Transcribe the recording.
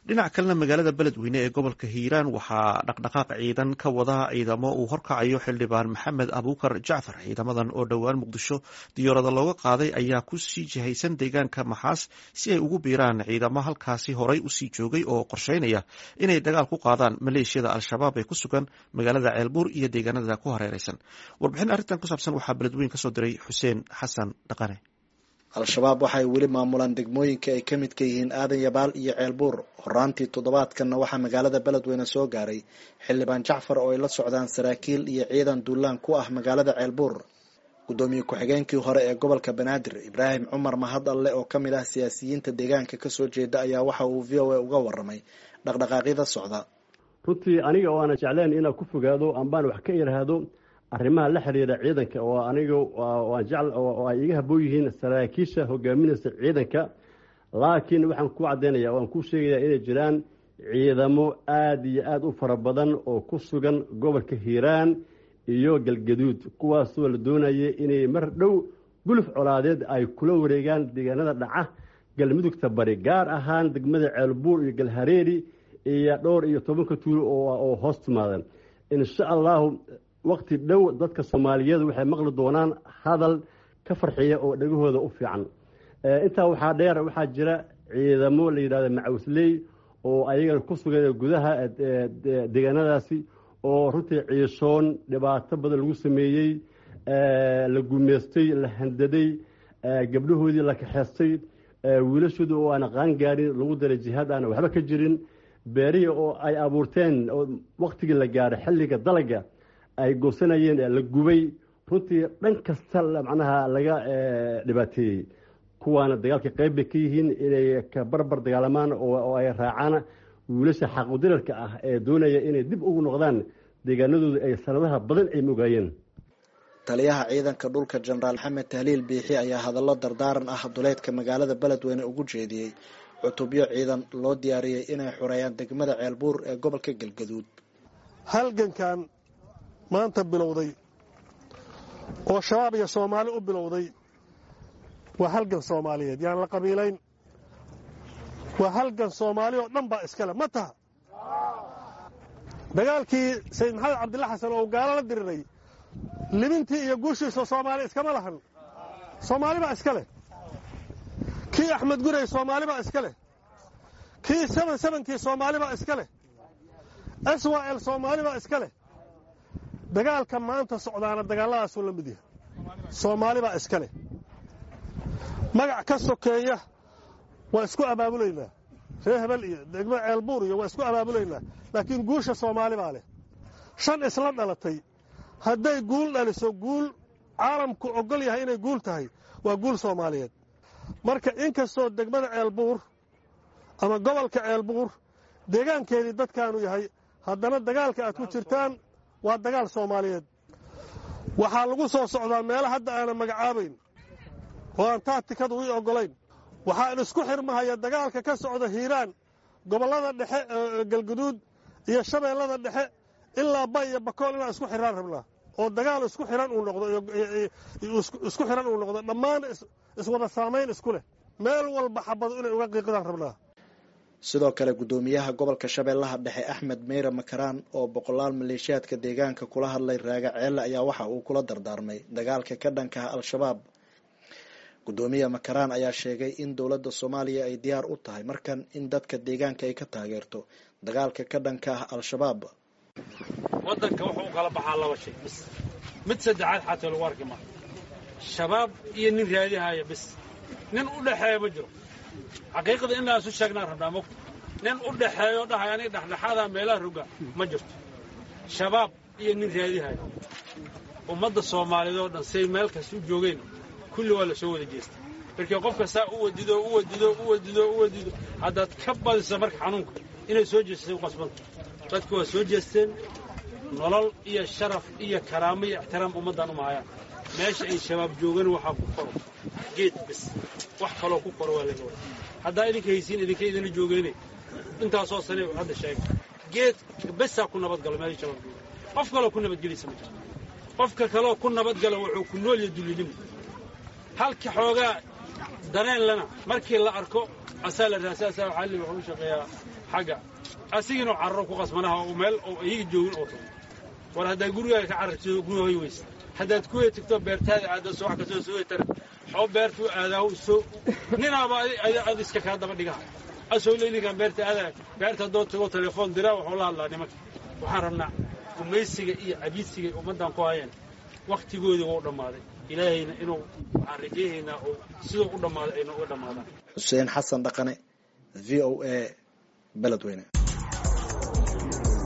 dhinac kalena magaalada beledweyne ee gobolka hiiraan waxaa dhaqdhaqaaq ciidan ka wada ciidamo uu horkacayo xildhibaan maxamed abuukar jacfar ciidamadan oo dhowaan muqdisho diyaarada looga qaaday ayaa ku sii jihaysan deegaanka maxaas si ay ugu biiraan ciidamo halkaasi horay usii joogay oo qorsheynaya inay dagaal ku qaadaan maleeshiyada al-shabaab ee ku sugan magaalada ceelbuur iyo deegaanada ku hareereysan warbixin arrintan ku saabsan waxaa beledweyne kasoo diray xuseen xasan dhaqane al-shabaab waxay weli maamulaan degmooyinka ay ka midka yihiin aadan yabaal iyo ceelbuur horaantii toddobaadkanna waxaa magaalada beledweyne soo gaaray xildhibaan jacfar oo ay la socdaan saraakiil iyo ciidan duulaan ku ah magaalada ceelbuur guddoomiye ku-xigeenkii hore ee gobolka banaadir ibraahim cumar mahad alle oo ka mid ah siyaasiyiinta deegaanka kasoo jeeda ayaa waxa uu v o a uga waramay dhaqdhaqaaqyada socda runtii aniga oo aana jeclayn inaan ku fogaado ambaan wax ka irhaado arrimaha la xiriira ciidanka oo aniga waan jecl oo ay iga haboon yihiin saraakiisha hogaaminaysa ciidanka laakiin waxaan ku caddaynaya waan ku sheegayaa inay jiraan ciidamo aada iyo aada u fara badan oo ku sugan gobolka hiiraan iyo galgaduud kuwaasoo la doonaya inay mar dhow guluf colaadeed ay kula wareegaan deegaanada dhaca galmudugta bari gaar ahaan degmada ceelbuur iyo galhareeri iyo dhowr iyo tobanka tuulo oo hoos timaadan insha allahu wakti dhow dadka soomaaliyeed waxay maqli doonaan hadal ka farxiya oo dhegahooda u fiican intaa waxaa dheer waxaa jira ciidamo la yidhahda macawisley oo ayagana ku sugan gudaha deegaanadaasi oo runtii ciishoon dhibaato badan lagu sameeyey la gumeystay la handaday gabdhahoodii la kaxeystay wiilashoodii oo aan qaan gaarin lagu daray jihaad aan waxba ka jirin beerihii oo ay abuurteen oo waktigii la gaaray xilliga dalaga ay goosanayeen la gubay runtii dhan kasta macnaha laga dhibaateeyey kuwaana dagaalka qayb bay ka yihiin inay ka barbar dagaalamaan oo ay raacaan wiilasha xaqudirarka ah ee doonaya inay dib ugu noqdaan deegaanadooda ay sanadaha badan ay mogaayeen taliyaha ciidanka dhulka jenaraal maxamed tahliil biixi ayaa hadallo dardaaran ah duleedka magaalada beledweyne ugu jeediyey cutubyo ciidan loo diyaariyey inay xoreeyaan degmada ceelbuur ee gobolka galgaduud halgankan maanta bilowday oo shabaab iyo soomaali u bilowday waa halgan soomaaliyeed yaan la qabiilayn waa halgan soomaali oo dhan baa iskale ma taha dagaalkii sayid maxamed cabdilla xasan oo gaalo la diriray libintii iyo guushiisa soomaali iskama lahan soomaali baa iska leh kii axmed guray soomaali baa iska leh kii saban sabankii soomaali baa iska leh swal soomaali baa iska leh dagaalka maanta socdaana dagaalladaasuu la mid yahay soomaali baa iska leh magac ka sokeeya waa isku abaabulaynaa ree hebel iyo degmo ceelbuur iyo waa isku abaabulaynaa laakiin guusha soomaali baa leh shan isla dhalatay hadday guul dhaliso guul caalamku ogol yahay inay guul tahay waa guul soomaaliyeed marka inkastoo degmada ceelbuur ama gobolka ceelbuur deegaankeedii dadkaanu yahay haddana dagaalka aad ku jirtaan waa dagaal soomaaliyeed waxaa lagu soo socdaa meelo hadda aanan magacaabayn oo aan taatikadu ii oggolayn waxaan isku xirmahaya dagaalka ka socda hiiraan gobollada dhexe galguduud iyo shabeellada dhexe ilaa bay iyo bakool inaan isku xiraan rabnaa oo dagaal isku xihan uu noqdo isku xihan uu noqdo dhammaan iswada saamayn isku leh meel walba xabadu inay uga qiiqdaan rabnaa sidoo kale guddoomiyaha gobolka shabeellaha dhexe axmed meyre makaraan oo boqolaal maleeshiyaadka deegaanka kula hadlay raaga ceelle ayaa waxa uu kula dardaarmay dagaalka ka dhankaha al-shabaab guddoomiye makaraan ayaa sheegay in dowladda soomaaliya ay diyaar u tahay markan in dadka deegaanka ay ka taageerto dagaalka ka dhanka ah al-shabaab waddanka wuxuu u kala baxaa laba shay bis mid saddexaad xataa lagu arki maayo shabaab iyo nin raadihaya bis nin u dhexeeya ma jiro xaqiiqada inaan isu sheegnaan rabnaa mogta nin u dhexeeyo dhahay aniga dhexdhexaadaa meelaha roga ma jirto shabaab iyo nin raadihaya ummadda soomaaliyeed oo dhan say meel kasta u joogeen kulli waa la soo wada jeestay markii qofka saa u wadido u wadido u wadido u wadido haddaad ka badiso marka xanuunka inay soo jeestasay u qasbanta dadku waa soo jeesteen nolol iyo sharaf iyo karaamo iyo ixtiraam ummaddan uma hayaan meesha ay shabaab joogan waxaa ku koro geed bis wax kaloo ku koro waa laga wada haddaa idinka haysiin idinka idina joogeene intaasoo sane hadda sheega geed besaa ku nabadgalo meesha shabaab joogan qof kaloo ku nabadgelaysa ma jirto qofka kaloo ku nabadgala wuxuu ku nool iyo dullinimo halka xoogaa dareen lana markii la arko asaa la raasa asaa waxaa li wuxuu u shaqeeyaa xagga asigiinoo cararo ku qasmanaha oo meel oo iyaga joogin oo tago war haddaad gurigaaga ka carartido guri hoy weysa haddaad kuwey tagto beertaada aada soo wax kastoo soo tara xoo beertuu aadaa soo ninaaba ad iska kaa daba dhigaha asoo leelinkan beerta aadaa beerta haddoo tago telefoon diraa waxuu la hadlaa nimanka waxaan rabnaa gumaysiga iyo cabiidsiga ummaddan ku hayeen wakhtigoodii wuu dhammaaday ilaahayna inuu waxaan rajaynaynaa oo siduu u dhammaaday ayna uga dhammaadaan xuseen xasan dhaqane v o a beledweyne